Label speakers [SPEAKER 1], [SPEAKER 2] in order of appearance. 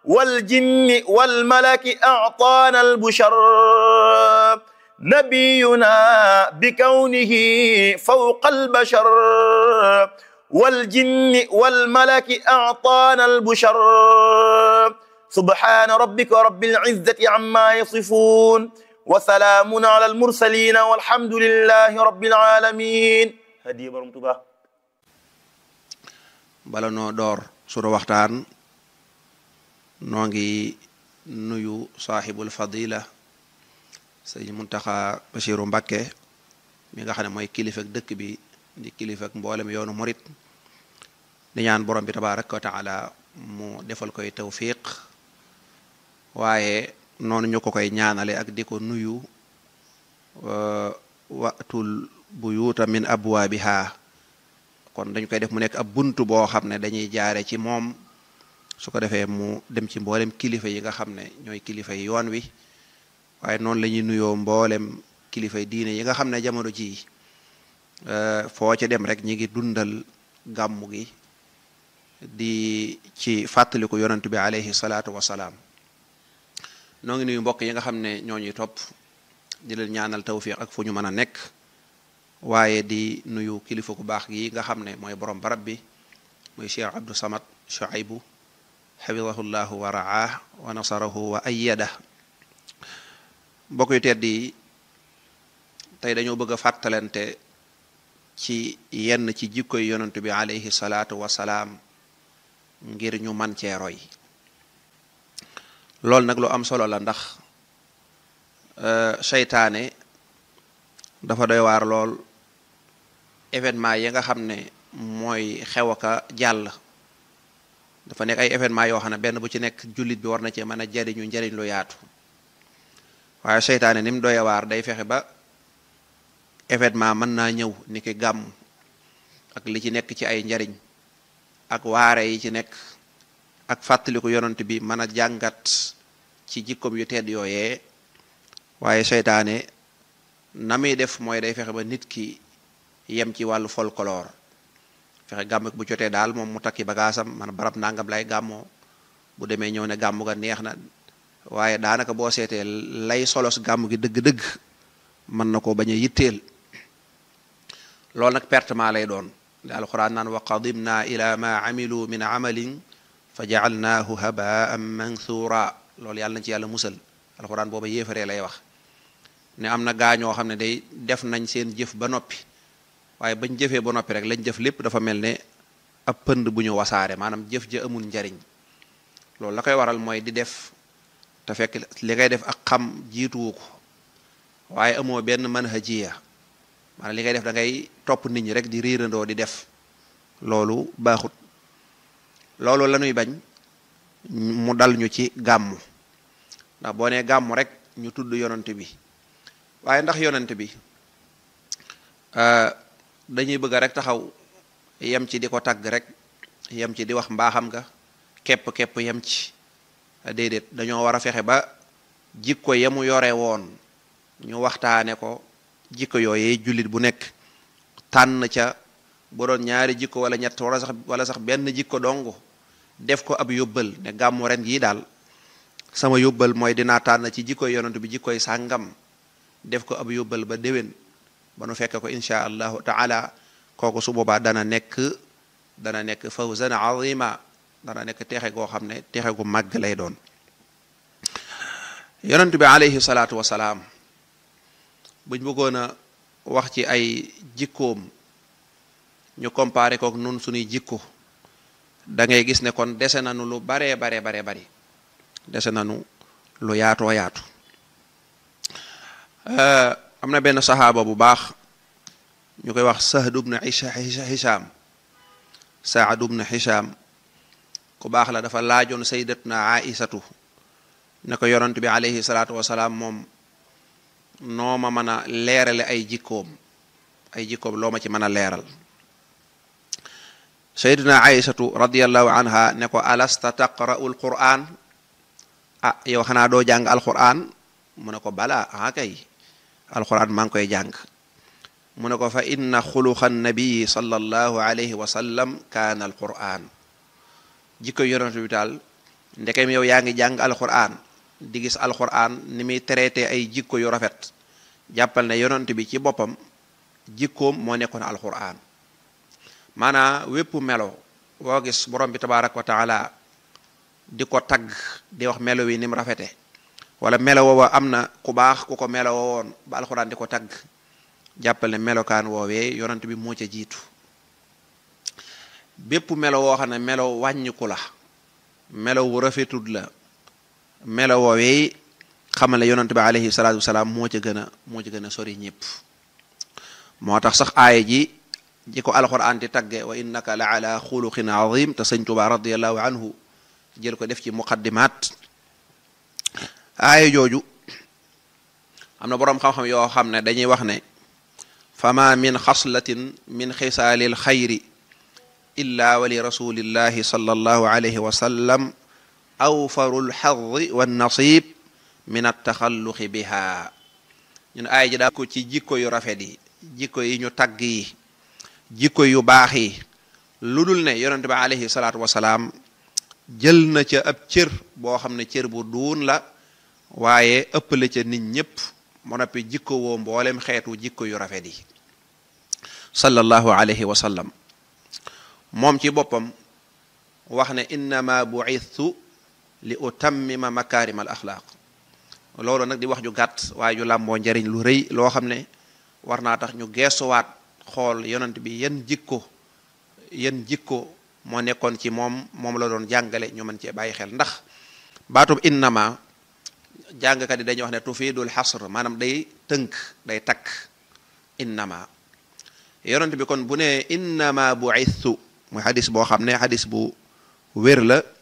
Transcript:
[SPEAKER 1] والجن والملك أعطانا البشر نبينا بكونه فوق البشر والجن والملك أعطانا البشر سبحان ربك رب العزة عما يصفون وسلام على المرسلين والحمد لله رب العالمين هدي برمتبه
[SPEAKER 2] bala noo door sunu waxtaan noo ngi nuyu saaxibul fadila sëñ Muntaxa Bachiru Mbakke mi nga xam ne mooy kilifa ak dëkk bi di kilifa ak mboolem yoonu murit di ñaan borom bi tabaraka wa taala mu defal koy tawfiq waaye noonu ñu ko koy ñaanale ak di ko nuyu watul buyuuta min abwaabiha kon dañ koy def mu nekk ab bunt boo xam ne dañuy jaare ci moom su ko defee mu dem ci mboolem kilifa yi nga xam ne ñooy kilifa yi yoon wi waaye noonu la ñuy nuyoo mboolem kilifa yi diine yi nga xam ne jamono jii foo ci dem rek ñi ngi dundal gàmmu gi di ci fàttaliku yonent bi alayhi salaatu wasalaam noo ngi nuyu mbokk yi nga xam ne ñoo ñuy topp di leen ñaanal tawfiq ak fu ñu mën a nekk waaye di nuyu kilifa ku baax gi nga xam ne mooy borom barab bi muy cheikh abdou samad shuaybu xafidahullahu wa raah wa nasarahu wa ayyada mbokk yu tedd yi tey dañoo bëgg a fàttalante ci yenn ci jikkoy yonent bi alayhi salaatu wasalaam ngir ñu man cee roy loolu nag lu am solo la ndax seytaane dafa doy waar lool événement yi nga xam ne mooy xew aka jàll dafa nekk ay événement yoo xam ne benn bu ci nekk jullit bi war na cee mën a jariñu njariñ lu yaatu waaye seytaane ni mu doy waar day fexe ba événement mën naa ñëw ni ki gàmm ak li ci nekk ci ay njariñ ak waare yi ci nekk ak fàttaliku yonent bi mën a jàngat ci jikkoom yu tedd yooyee waaye seytaane na muy def mooy day fexe ba nit ki yem ci wàllu folklore fexe gàmm bu jotee daal moom mu takki bagaasam man barab nangam lay gàmmoo bu demee ñëw ne gàmm ga neex na waaye daanaka boo seetee lay solos gàmm gi dëgg-dëgg mën na ko bañ a yitteel loolu nag pertement lay doon di alquran naan wa qadimna ila ma amilu min amalin fa jaalnaahu habaan manthura loolu yàlla na ci yàlla musal alquran booba yéefaree lay wax ne am na gaañoo xam ne day def nañ seen jëf ba noppi waaye bañ jëfee ba noppi rek lañ jëf lépp dafa mel ne ab pënd bu ñu wasaare maanaam jëf ja amul njariñ loolu la koy waral mooy di def te fekk li ngay def ak xam jiituwu ko waaye amoo benn manhajiya maanaam li ngay def da ngay topp nit ñi rek di riirandoo di def loolu baaxut loolu la ñuy bañ mu dal ñu ci gàmmu ndax boo nee gàmmu rek ñu tudd yonent bi waaye ndax yonent bi dañuy bëgg rek taxaw yem ci di ko tagg rek yem ci di wax mbaaxam nga képp képp yem ci déedéet dañoo war a fexe ba jikko yemu yore woon ñu waxtaane ko jikko yooyee jullit bu nekk tànn ca bu doon ñaari jikko wala ñett wala sax wala sax benn jikko dong def ko ab yóbbal ne gàmmu ren yi daal sama yóbbal mooy dinaa tànn ci jikkoy yonent bi jikkoy sàngam def ko ab yóbbal ba déwén ba nu fekk ko insha allahu taala kooku su boobaa dana nekk dana nekk fawzan azima dana nekk texe goo xam ne texe gu màgg lay doon yonent bi alayhi salaatu wasalaam buñ bëggoon a wax ci ay jikkoom ñu comparé kook nun suñuy jikko da ngay gis ne kon dese nanu lu baree bare bare bari dese nanu lu yaatoo yaatu am na benn saxaaba bu baax ñu koy wax Sahd ibn Hisham Saad ibn Hisham ku baax la dafa laajoon sayyidatuna Aïsatu ne ko yonent bi alayhi salaatu wasalaam moom noo ma mën a leerale ay jikkoom ay jikkoom loo ma ci mën a leeral sayyidatuna Aïsatu radiyallahu anha ne ko alasta taqra'u alquran ah yow xanaa doo jàng alquran mu ne ko balaa ah kay alquran maa ngi koy jàng mu ne ko fa inna xuluqa nabii sallallahu alayhi wa sallam kaana alquran jikko yonent bi daal ndekem yow yaa ngi jàng alquran di gis alquran ni muy traité ay jikko yu rafet jàppal ne yonent bi ci boppam jikkoom moo nekkoon alquran maanaa wépp melo woo gis borom bi tabaaraka wa taala di ko tagg di wax melo wi ni mu rafete wala melo woowa am na ku baax ku ko melo woon ba alxuraan di ko tagg jàppal ne melokaan woowee yonent bi moo ca jiitu bépp melo woo xam ne melo wàññiku la melo wu rafetud la melo woowee xamal ne yonent bi alayhi salaatu wasalaam moo ca gën a moo ca gën a sori ñëpp moo tax sax aaya ji ji ko alxuraan di tagge wa innaka la ala xuluqin azim te sëñ Tuubaa radiallahu anhu jël ko def ci muqaddimaat aaya jooju am na boroom xam-xam yoo xam ne dañuy wax ne fama min xaslatin min xisaalil xayri illa wa li rasulillahi sallallahu alayhi wa sallam awfaru lxadi wannasib min attaxalluqi biha ñun aaya ji daa ko ci jikko yu rafet yi jikko yi ñu tagg yi jikko yu baax yi lu dul ne yonente bi alayhi salaatu wasalaam jël na ca ab cër boo xam ne cër bu duun la waaye ëppale ca nit ñépp mu noppi jikko woo mboolem xeetu jikko yu rafet yi sallallahu alayhi wa sallam moom ci boppam wax ne innama bu'ithtu li utammima makarim al axlaaq loolu nag di wax ju gàtt waaye ju làmboo njariñ lu rëy loo xam ne war naa tax ñu geesuwaat xool yonent bi yan jikko yan jikko moo nekkoon ci moom moom la doon jàngale ñu mën cee bàyyi xel ndax baatub innama jàngkat yi dañuy wax ne tufidul xasr maanaam day tënk day takk innama yonent bi kon bu ne innama bu'ithtu muy xadis boo xam ne xadis bu wér la